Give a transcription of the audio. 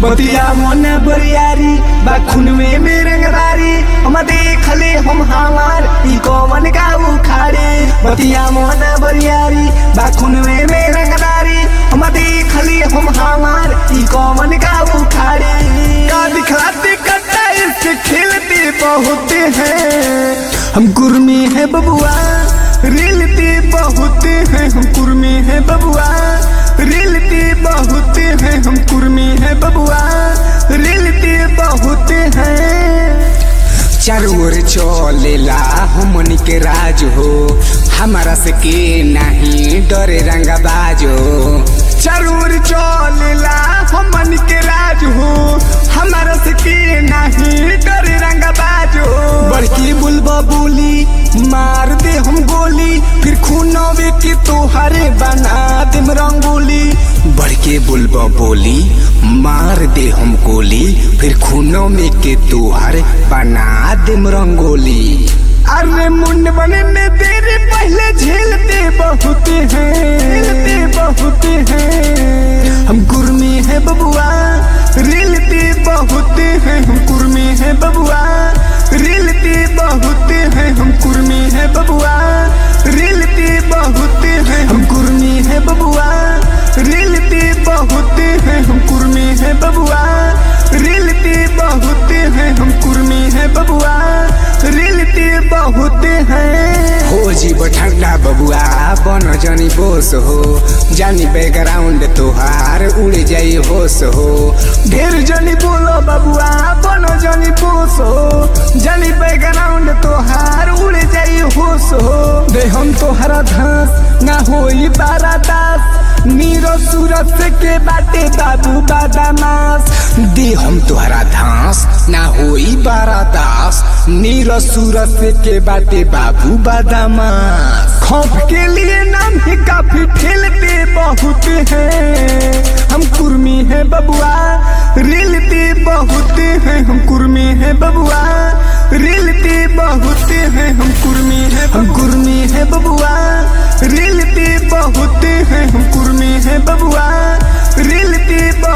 बतिया मन बरियारी बा खुनवे में रंगदारी हम देखले हम हमार ई कौन का उखाड़े बतिया मन बरियारी बा खुनवे में रंगदारी हम देखले हम हमार ई कौन का उखाड़े का दिखलाते कट्टा इसके खेलते बहुत हैं हम कुर्मी है बबुआ रिलते बहुत हैं हम कुर्मी है बबुआ रिलते बहुत हैं हम कुर्मी है बबुआ रिलते बहुत हैं चारों ओर चलेला हमन के राज हो हमारा से के नहीं डरे रंगबाज हो जरूर चलेला हमन के राज हो हमारा से के नहीं डर रंगबाज हो बड़की बुलबा बोली मार दे हम गोली फिर खूनवे के तोहरे बना देम रंगोली बड़के बुलबा बोली मार दे हम गोली फिर खूनों में के तुहार बना दे रंगोली अरे मुंड बनने तेरे पहले झेलते बहुत हैं झेलते बहुत हैं हम कुर्मी है बबुआ रिलते बहुत हैं हम कुर्मी है बबुआ रिलते बहुत हैं हम कुर्मी है बबुआ रिलते बहुत हैं हम कुर्मी है बबुआ रिलते बहुत हैं हम कुर्मी है बबुआ रिलते बहुत हैं हम कुर्मी है बबुआ रिलते बहुत हैं हो जीव ठंडा बबुआ बन जनी बोस हो जानी बैकग्राउंड तुहार उड़ जाई होश हो ढेर जनी बोलो बबुआ बनो जनी पोसो जनी बैकग्राउंड तोहार उड़ जाई होश हो दे हम तोहरा धास ना होई बारा दास नीरो सूरत से के बाटे बाबू बादामास दे हम तुहरा धास ना होई बारा दास नीर सूरत से के बाटे बाबू बादामास खौफ के लिए नाम ही काफी ठेलते बहुत हैं हम कुर्मी है बबुआ रिलते बहुत हैं हम कुर्मी है बबुआ रिलते बहुत हैं हम कुर्मी है हम कुर्मी है बबुआ रिलते बहुत हैं हम कुर्मी है बबुआ रिलते बहुत